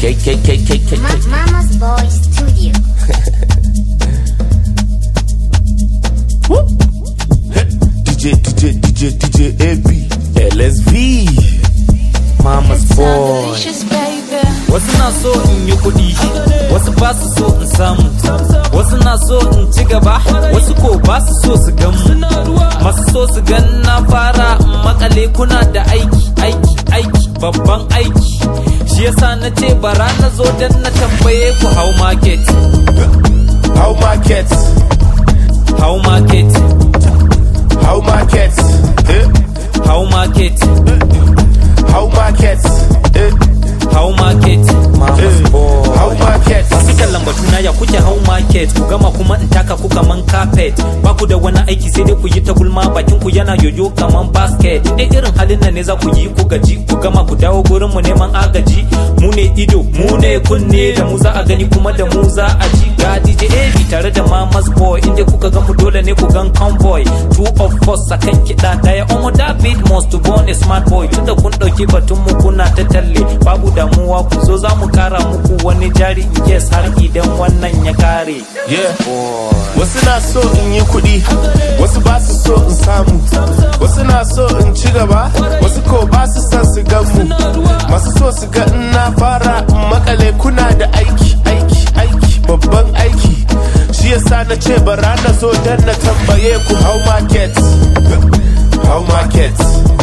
K K K K K Ma- K. Mama's Boy Studio. DJ DJ DJ DJ AB LSV Mama's boy Delicious baby. Wasu na so in yi kuɗi, wasu ba su so in samu. Wasu na so in ci gaba, wasu ko ba su so su gan mu. Masu so su gan na fara in makale kuna da aiki, aiki, aiki, babban aiki. Shi yasa na ce bara na zo don na tambaye ku how market, How market how market, How market eh? how market, How market eh? how market. Eh. How market Masu kallon batuna ya kuke hau market ku gama kuma in taka ku kaman carpet ba ku da wani aiki sai dai ku yi ta gulma bakin ku yana yoyo kaman basket dai irin halin nan ne za ku yi ku gaji ku gama ku dawo gurin mu neman agaji mu ne ido mu ne kunne da mu za a gani kuma da mu za a ji ga DJ AB tare da Mamas Boy inda kuka ga mu dole ne ku gan convoy two of us akan kiɗa daya Omo David must to born a smart boy tunda kun ɗauki batun mu kuna ta talle babu damuwa ku zo za mu kara muku wani jari in yes har idan wannan ya kare Yeah. Wasu na so in yi kuɗi, wasu ba su so in samu. Wasu na so in ci gaba, wasu ko ba su son su gan mu. Masu so su ga in na fara in makale kuna da aiki, aiki, aiki, babban aiki. Shi yasa na ce bara na zo dan na tambaye ku how market. How market.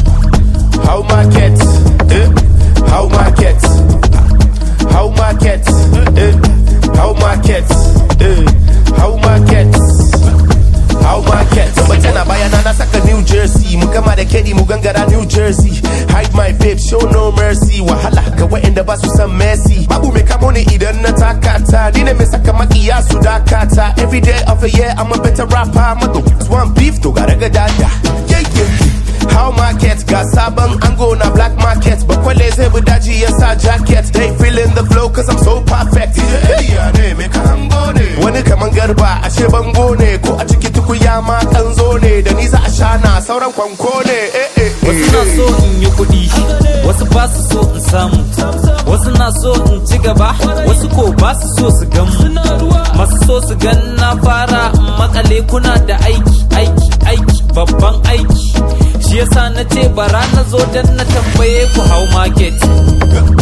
How market. Eh? How market. How market. Eh? How market. Eh? How market. How market. Mace na bayana na saka New Jersey mu gama da kedi mu gangara New Jersey hide my babe show no mercy wahala ga waɗanda ba su san Messi babu mai kamo ni idan na takata ni ne mai saka makiya su dakata every day of the year I'm a better rapper mato one beef to ga raga dada yeah yeah How market ga sabon ango na black market bakwale zai bi daji ya sa jacket they feeling the flow cause I'm so perfect yeah ne me ka hango ne wani kaman garba ashe bango ne ko a ciki tukuya ma kanzo ne da ni za a shana sauran kwanko ne eh eh wasu na so in yi kuɗi wasu ba su so in samu wasu na so in ci gaba wasu ko ba su so su gan mu masu so su gan na fara in makale kuna da aiki aiki aiki babban aiki shi yasa na ce bara na zo don na tambaye ku how market